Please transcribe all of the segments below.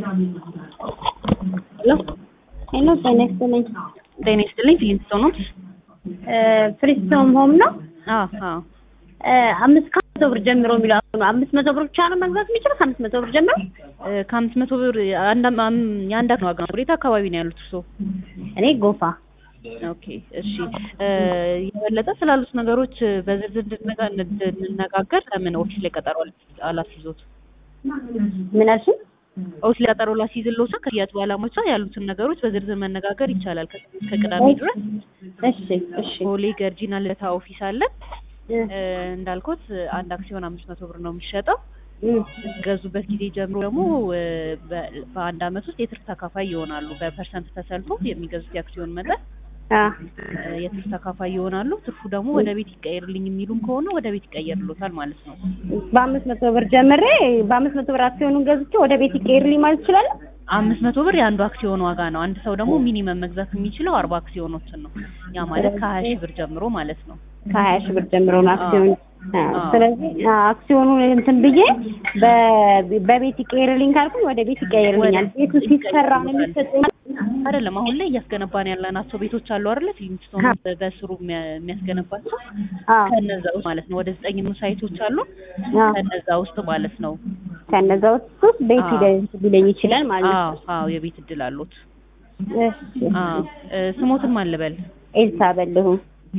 ሄሎ ሄሎ ጤና ይስጥልኝ። ጤና ይስጥልኝ። ፊሊንስቶን ነው? ፍሪስቶም ሆም ነው። አዎ አዎ። አምስት ከመቶ ብር ጀምሮ የሚለው አሁን ነው። አምስት መቶ ብር ብቻ ነው መግዛት የሚችለው ከአምስት መቶ ብር ጀምሮ። እ፣ ከአምስት መቶ ብር አንድ አም- የአንድ አክሲዮን ዋጋ ነው። ወዴት አካባቢ ነው ያሉት እርስዎ? እኔ ጎፋ ኦኬ እሺ። እ፣ የበለጠ ስላሉት ነገሮች በዝርዝር እንድንነጋ- እንድንነጋገር ለምን ኦፊስ ላይ ቀጠሮ አል- አላስይዞት? ምን አልሽኝ? ኦፊስ ላይ ቀጠሮ ላስይዝልዎት ከሽያጭ ባለሙያዎች ጋር ያሉትን ነገሮች በዝርዝር መነጋገር ይቻላል። ከሰኞ እስከ ቅዳሜ ድረስ እሺ እሺ ቦሌ ገርጂና ልደታ ኦፊስ አለ። እ፣ እ፣ እንዳልኩት አንድ አክሲዮን አምስት መቶ ብር ነው የሚሸጠው። እ፣ ገዙበት ጊዜ ጀምሮ ደግሞ እ፣ በ- በአንድ አመት ውስጥ የትርፍ ተካፋይ ይሆናሉ። በፐርሰንት ተሰልፎ የሚገዙት የአክሲዮን መጠን አ እ፣ የትርፍ ተካፋይ ይሆናሉ። ትርፉ ደግሞ ወደ ቤት ይቀየርልኝ የሚሉም ከሆነ ወደ ቤት ይቀየርሎታል ማለት ነው። በአምስት መቶ ብር ጀምሬ በአምስት መቶ ብር አክሲዮኑን ገዝቼ ወደ ቤት ይቀይርልኝ ማለት ይችላል። አምስት መቶ ብር የአንዱ አክሲዮን ዋጋ ነው። አንድ ሰው ደግሞ ሚኒመም መግዛት የሚችለው አርባ አክሲዮኖችን ነው። ያ ማለት ከሀያ ሺህ ብር ጀምሮ ማለት ነው። ከሀያ ሺህ ብር ጀምሮ ነው አክሲዮኑ። አ፣ አዎ። ስለዚህ አ፣ አክሲዮኑን እንትን ብዬ በ- በቤት ይቀይርልኝ ካልኩኝ ወደ ቤት ይቀይርልኛል። ቤቱ ሲሰራ ነው የሚሰጠኝ። አይደለም አሁን ላይ እያስገነባን ያለናቸው ቤቶች አሉ አይደለ? ፊልምስቶን በስሩ የሚያ- የሚያስገነባቸው አዎ ከነዛ ውስጥ ማለት ነው። ወደ ዘጠኝ የሚሆኑ ሳይቶች አሉ። አዎ ከነዛ ውስጥ ማለት ነው። ከነዛ ውስጥ ቤት አዎ። ይደ- ሊለኝ ይችላል ማለት ነው። አዎ አዎ፣ የቤት እድል አሉት። እሺ አዎ እ፣ ስሞትን ማን ልበል? ኤልሳ በልሁ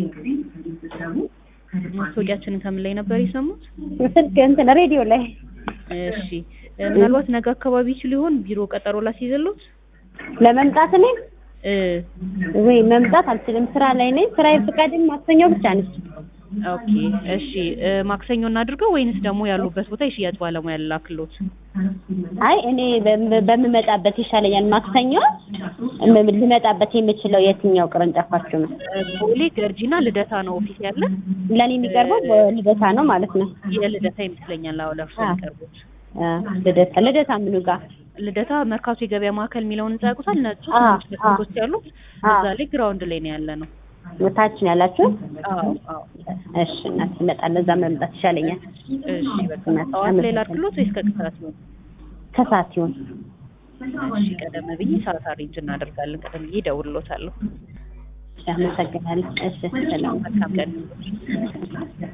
ማስታወቂያችንን ከምን ላይ ነበር የሰሙት? ስልክ እንትን ሬዲዮ ላይ እሺ እ፣ ምናልባት ነገ አካባቢ ይችል ይሆን ቢሮ ቀጠሮ ላስይዘሉት? ለመምጣት እኔ እ፣ ወይ መምጣት አልችልም፣ ስራ ላይ ነኝ። ስራ ፍቃድም ማክሰኞ ብቻ ነች። ኦኬ እሺ እ፣ ማክሰኞ እናድርገው ወይንስ ደግሞ ያሉበት ቦታ የሽያጭ ባለሙያ ላክሎት? አይ እኔ በም- በምመጣበት ይሻለኛል። ማክሰኞ እም- ልመጣበት የምችለው የትኛው ቅርንጫፋችሁ ነው? እ፣ ቦሌ ገርጂና ልደታ ነው ኦፊስ ያለ። ለእኔ የሚቀርበው ልደታ ነው ማለት ነው። የልደታ ይመስለኛል። አዎ ለእርሶ አዎ። የሚቀርቡት አ፣ ልደታ ልደታ ምኑ ጋር? ልደታ መርካቶ የገበያ ማዕከል የሚለውን ህንጻ ያውቁታል? ነጩ አዎ፣ ትንሽ መስኮቶች ያሉት አዎ። እዛ ላይ ግራውንድ ላይ ነው ያለ ነው። ታች ነው ያላችሁ? አዎ አዎ። እሺ እናት እመጣለሁ። እዛ መምጣት ይሻለኛል። እሺ በቃ ጠዋት ላይ ላድርግሎት ወይስ ከቅሳት ይሆን? ከሰዓት ይሁን። እሺ ቀደም ብዬ ሰዓት አሬንጅ እናደርጋለን። ቀደም ብዬ እደውልሎታለሁ። አመሰግናለሁ። እሺ ሰላም መልካም ቀን